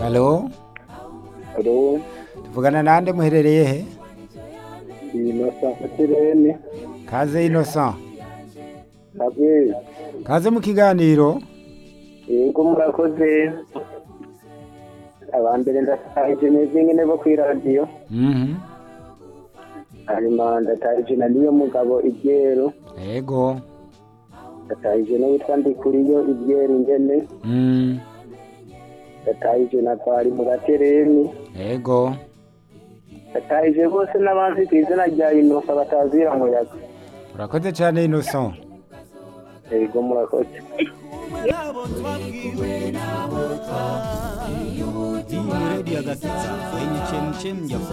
Halo, Halo, tuvugana nande muherereye he? Innocent Kirene, Kaze Innocent. Abe, Kaze mu kiganiro. yego murakoze. Abambere ndataje neza nyene bo kwi radio. Mhm. Hanyuma ndataje na niyo mugabo ibyero. Ego. Ndataje no witwa Ndikuriyo ibyero ingene. Mm. Ndataje na Twari mu gatereni. Ego. Ndataje bose n'abanzi ku izina rya Innocent batazira muyaga. Urakoze cyane Innocent. Yego murakoze. Hii ni redio ya Gakiza yenye chemchem ya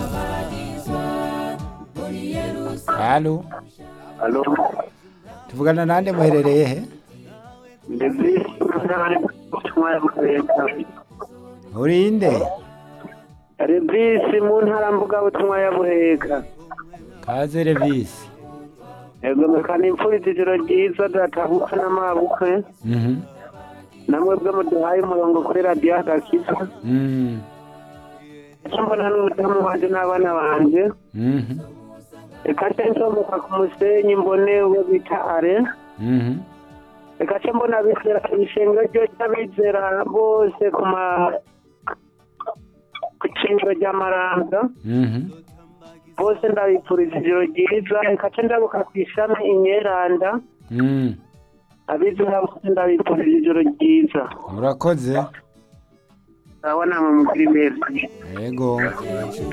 Halo, Halo. tuvugana nande muherereye he? Ndebye kumara kukwenda. Urinde? Rebisi mu ntara mbuga butumwa ya Buheka. Kaze Revisi. Ego mekana imfuriza ijoro ryiza databuka n'amabukwe. Mhm. Namwe bwe muduhaye umurongo kuri radiyo agakiza. Mm. Icyo mbona n'umudamu wanje n'abana banje. Mhm. Reka nce nsomoka ku musenyi mbone uwo bita are. Mhm. Reka nce mbona abizera ishengero ryo ry'abizera bose ku ma ku ishengero ry'amaranga. Mhm. Bose ndabipfuriza ijoro ryiza. Reka nce ndabuka ku ishami inyeranda. Mm. abizera bose ndabifurije ijoro ryiza Urakoze. urabona mu mugiri meza Ego.